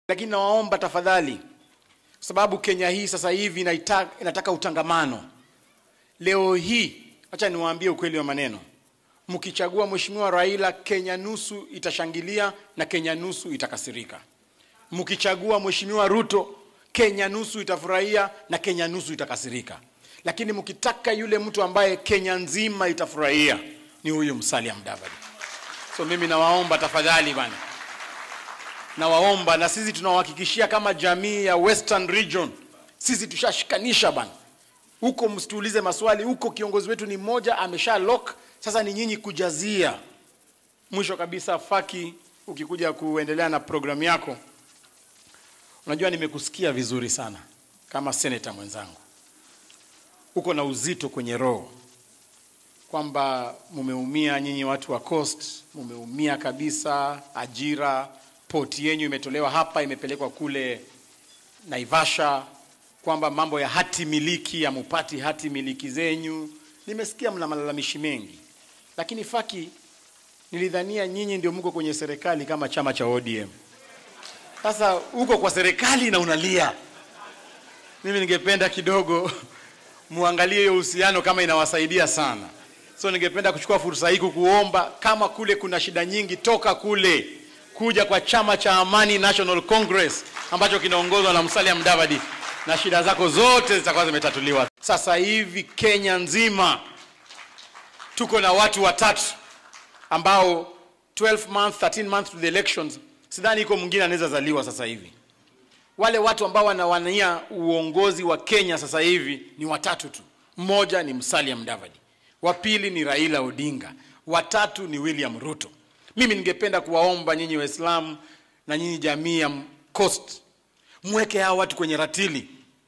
lakini nawaomba tafadhali, sababu Kenya hii sasa hivi inaita, inataka utangamano. Leo hii, acha niwaambie ukweli wa maneno, mkichagua Mheshimiwa Raila, Kenya nusu itashangilia na Kenya nusu itakasirika. Mkichagua Mheshimiwa Ruto, Kenya nusu itafurahia na Kenya nusu itakasirika. Lakini mkitaka yule mtu ambaye Kenya nzima itafurahia ni huyu Musalia Mudavadi. So mimi nawaomba tafadhali bana, nawaomba na sisi tunawahakikishia kama jamii ya Western Region, sisi tushashikanisha bana. Huko msituulize maswali, huko kiongozi wetu ni mmoja, amesha lock. Sasa ni nyinyi kujazia. Mwisho kabisa, Faki, ukikuja kuendelea na programu yako, unajua nimekusikia vizuri sana kama seneta mwenzangu, uko na uzito kwenye roho kwamba mumeumia nyinyi watu wa Coast, mumeumia kabisa. Ajira, poti yenyu imetolewa hapa imepelekwa kule Naivasha, kwamba mambo ya hati miliki hamupati hati miliki zenyu. Nimesikia mna malalamishi mengi, lakini Faki, nilidhania nyinyi ndio mko kwenye serikali kama chama cha ODM. Sasa uko kwa serikali na unalia. Mimi ningependa kidogo muangalie hiyo uhusiano kama inawasaidia sana. So ningependa kuchukua fursa hii kukuomba, kama kule kuna shida nyingi, toka kule kuja kwa chama cha Amani National Congress ambacho kinaongozwa na Musalia Mudavadi na shida zako zote zitakuwa zimetatuliwa. Sasa hivi Kenya nzima tuko na watu watatu ambao 12 months, 13 months to the elections, sidhani iko mwingine anaweza zaliwa sasa hivi. Wale watu ambao wanawania uongozi wa Kenya sasa hivi ni watatu tu. Mmoja ni Musalia Mudavadi, wa pili ni Raila Odinga, watatu ni William Ruto. Mimi ningependa kuwaomba nyinyi Waislamu na nyinyi jamii ya Coast, mweke hawa watu kwenye ratili,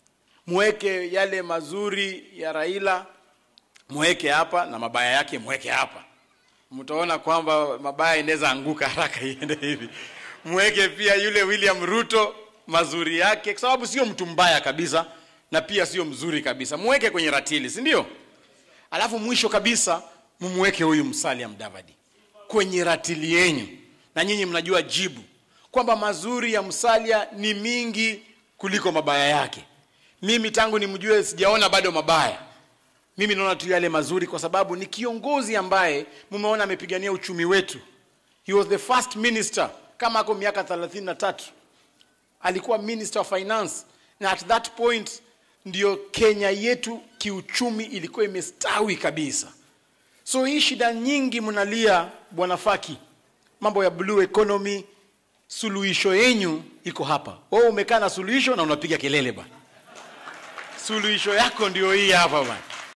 mweke yale mazuri ya Raila mweke hapa na mabaya yake mweke hapa. Mtaona kwamba mabaya inaweza anguka haraka iende hivi. Mweke pia yule William Ruto mazuri yake, kwa sababu sio mtu mbaya kabisa na pia sio mzuri kabisa. Mweke kwenye ratili, si ndio? Alafu mwisho kabisa mumweke huyu Musalia Mudavadi kwenye ratili yenyu, na nyinyi mnajua jibu kwamba mazuri ya Musalia ni mingi kuliko mabaya yake. Mimi tangu nimjue sijaona bado mabaya. Mimi naona tu yale mazuri, kwa sababu ni kiongozi ambaye mumeona amepigania uchumi wetu. He was the first minister, kama ako miaka 33 alikuwa minister of finance, na at that point ndio Kenya yetu kiuchumi ilikuwa imestawi kabisa. So hii shida nyingi mnalia, bwana Faki, mambo ya blue economy, suluhisho yenyu iko hapa. Wewe umekaa na suluhisho na unapiga kelele bwana. Suluhisho yako ndio hii hapa bwana.